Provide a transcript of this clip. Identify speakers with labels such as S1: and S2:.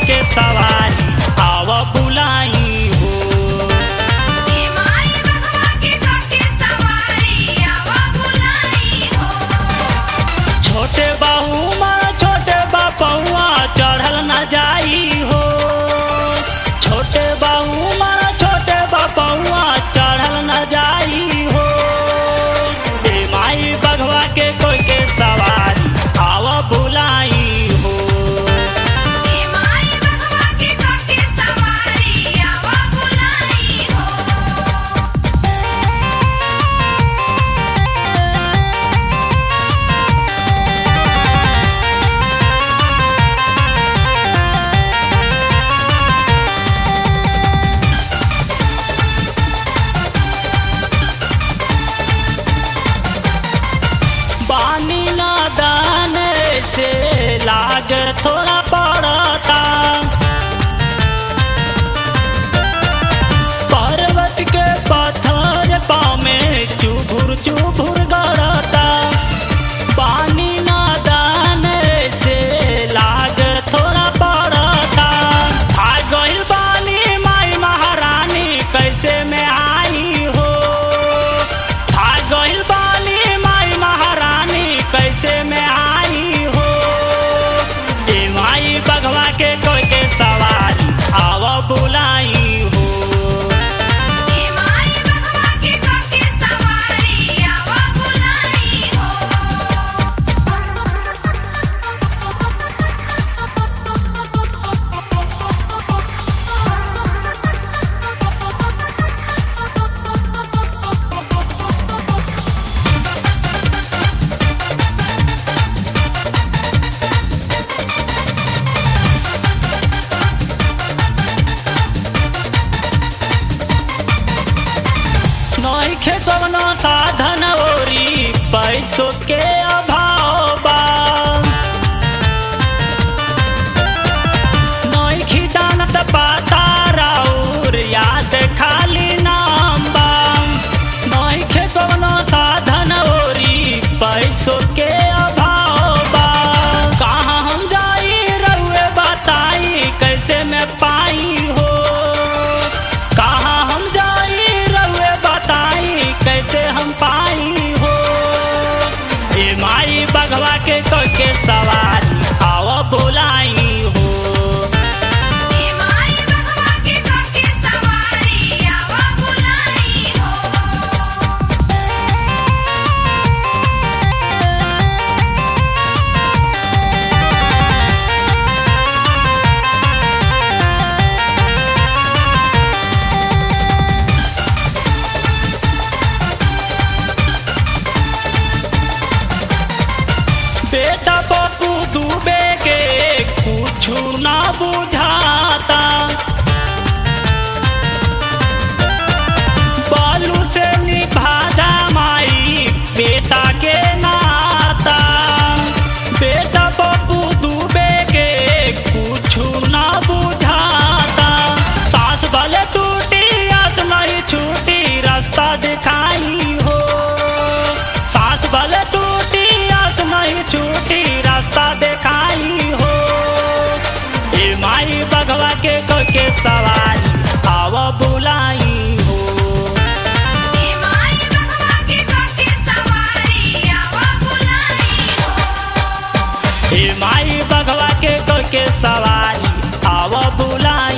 S1: के सवारी आव बुलाई हो
S2: ए माई बघवा के काके सवारी आवा बुलाई हो
S1: छोटे बाहू माँ छोटे बापौआ चढ़ल न जाई हो छोटे बाहू माँ छोटे बापौआ चढ़ल न जाई हो ए माई बघवा के कोई के सवारी आव बुलाई हो
S2: ए माई बघवा के काके सवारी आवा बुलाई हो
S1: बानी नादान से लाग थोड़ा पड़ता पर्वत के पत्थर पाँव में चुभुर चुभुर गड़ता पानी नादान से लाग थोड़ा पड़ता आ गइल बानी माई महारानी कैसे में आई हो आ गइल बानी माई महारानी कैसे में आई हो ए माई बघवा के कोई के सवारी आव बुलाई हो
S2: ए माई बघवा के काके सवारी आवा बुलाई
S1: नइखे कवनो साधन ओरी पैसों के अभाव बा नइखी जानत पाता राउर याद खाली नाम बा नइखे कवनो साधन ओरी पैसों के अभाव बा कहाँ हम जाई रउए बताई कैसे मैं पाई हो कहाँ हम जाई रउए बताई कैसे हम पाई हो ए माई बघवा के कोई के सवारी आव बुलाई हो
S2: ए माई बघवा के काके सवारी आवा बुलाई हो
S1: बेटा पप्पू डूबे के कुछ ना बुझाता बालू से निभाजा माई बेटा के नाता बेटा पप्पू डूबे के कुछ ना बुझाता सास भले टूटी आस नहीं छूटी रास्ता दिखाई हो सास भले टूटी आस नहीं छूटी रास्ता दिखाई हो ए माई बघवा के कोई के सवारी आव बुलाई हो
S2: ए माई बघवा के काके सवारी आवा बुलाई हो
S1: ए माई बघवा के कोई के सवारी आव बुलाई